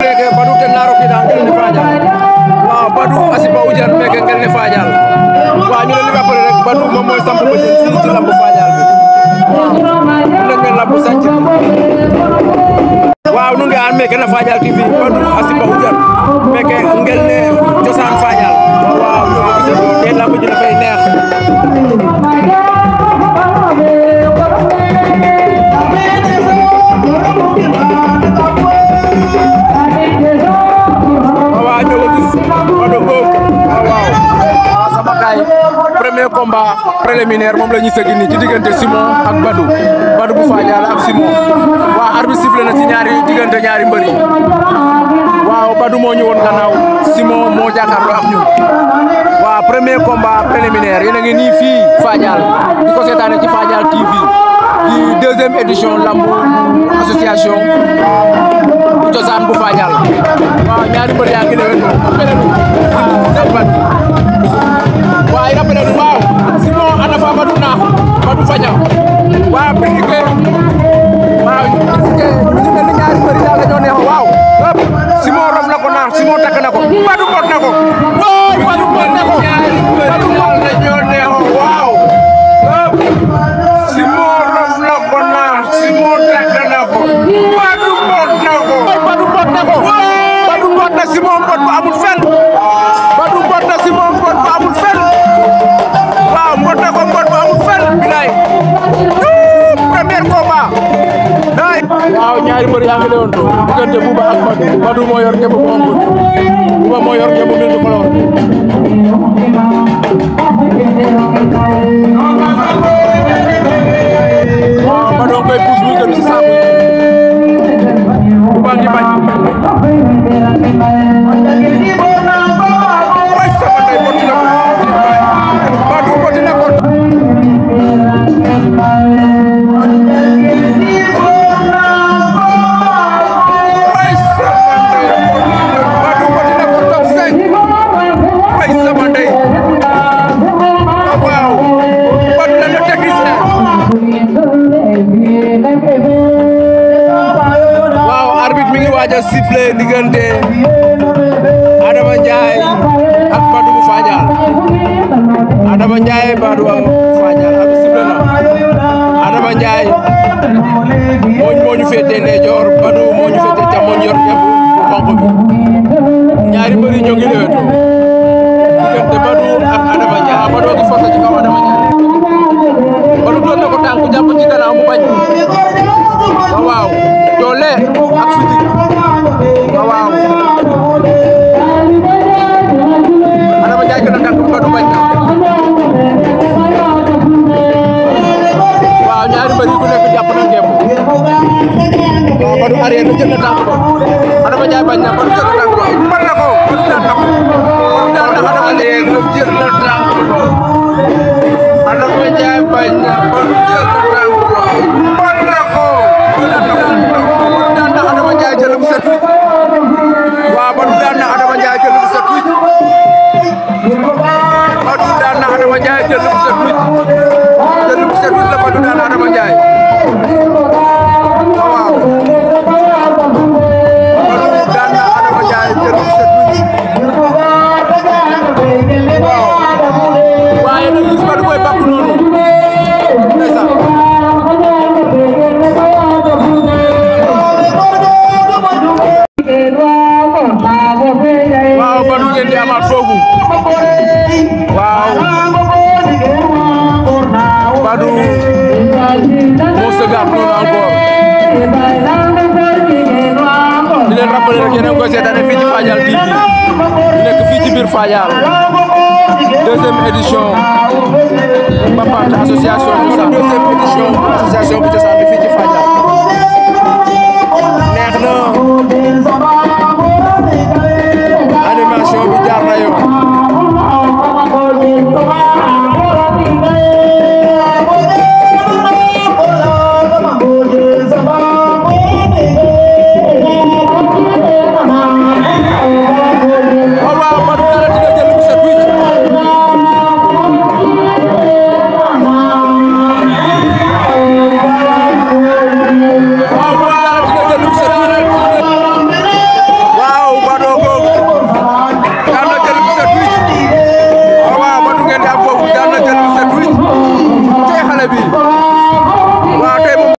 meke Badou ten na rokida ngel ne Fadial waaw Badou a sipa ujar meke ngel ne Fadial waaw ñu leen di rappelé rek Badou moom mooy samp ba jël fii ci lamb Fadial bi waaw mu nekk lamb sànc waaw nu ngi an meke na Fadial TV Badou a sipa ujar meke ngel ne cosaan Fadial waaw ñu ko gisee te lamb ji dafay neex waaw ñoo ko gis Badou Ngom waaw waaw sama gaay premier combat préliminaire moom la ñuy sëgg nii ci diggante Simon ak Badou Badou bu Fadial ak Simon waaw arbitre sifflé na ci ñaari diggante ñaari mbër yi waaw Badou moo ñu woon gannaaw Simon moo jàkkaarloo ak ñun waaw premier combat préliminaire yéen a ngi nii fii Fadial di ko seetaane ci Fadial TV di deuxième édition lambu association bu cosaan bu Fadial waaw ñaari mbër yaa ngi lewen rappelé nu seen bat waaw rappelé nu waaw Simon ana fa Badou naax Badou faña waaw piqué waaw piqué ñu mel ni ñaari mbër yi daal dañoo neex waaw Simon rof na ko naax Simon takk na ko Badou bot na ko waaw Badou bot na ko Badou bot dañoo neex waaw Simon rof na ko naax Simon takk na ko Badou bot na ko Badou bot na ko Badou bot na Simon bot bu amul fen Badou bot na Simon bot bu amul fen waaw bot na ko bot bu amul fen bilaay premier combat day waaw ñaari mbër yaa ngi lewoon to diggante Bouba ak Badou Badou moo yor ngemb bu xonk Bouba moo yor ngemb mil du color waaw Badou koy pousse muy gën ci saaku Bouba ngi bañ way sama ndey botti na ko Badou botti na ko way sama ndey Badou botti na ko top 5 way sama ndey waaw Badou la le technicien waaw arbitre mi ngi waaj a sifflé diggante Adama Ndiaye ak Badou bu Fadial Adama Ndiaye Badou bu Fadial arbitre sifflé na Adama Ndiaye mooñ moo ñu féetee ndeyjoor Badou moo ñu féetee càmmoñ yor ñebe bu xonq bi ñaari mbër yi ñoo ngi leweto diggante Badou ak Adama Ndiaye Badou gi forcé ci kaw Adama Ndiaye Badou doon na ko tànk jàpp ci gannaaw mu bañ waaw waaw doole ak physique waaw waaw Adama Ndiaye gën a tànk Badou bañ na waaw ñaari mbër yi ku nekk jàpp na ngemb waaw Badou arrière na jël na tànk ba Adama Ndiaye bañ na Badou jël na tànk ba mën na ko Badou daan na ko Badou daan na Adama Ndiaye jël na tànk ba Adama Ndiaye bañ na Badou jël na tànk ba mën na ko Badou daan na Adama Ndiaye jël bu set wicc waaw Badou daan na Adama Ndiaye jël bu set wicc Badou daan na Adama Ndiaye jël bu set wicc jël bu set wicc la Badou daan na Adama Ndiaye waaw Badou daan na Adama Ndiaye jël bu set wicc waaw waaye nag gis Badou koy bàkk noonu ndeysaan waaw Badou ngeen di amaat foofu waaw Badou moo sëgaat noonu encore di leen rappeler rek yéen a ngi koy seetaane fii ci Fadial TV di nekk fii ci biir Fadial deuxième édition Mbapat association Cosaan deuxième édition association bu Cosaan bi fii ci Fadial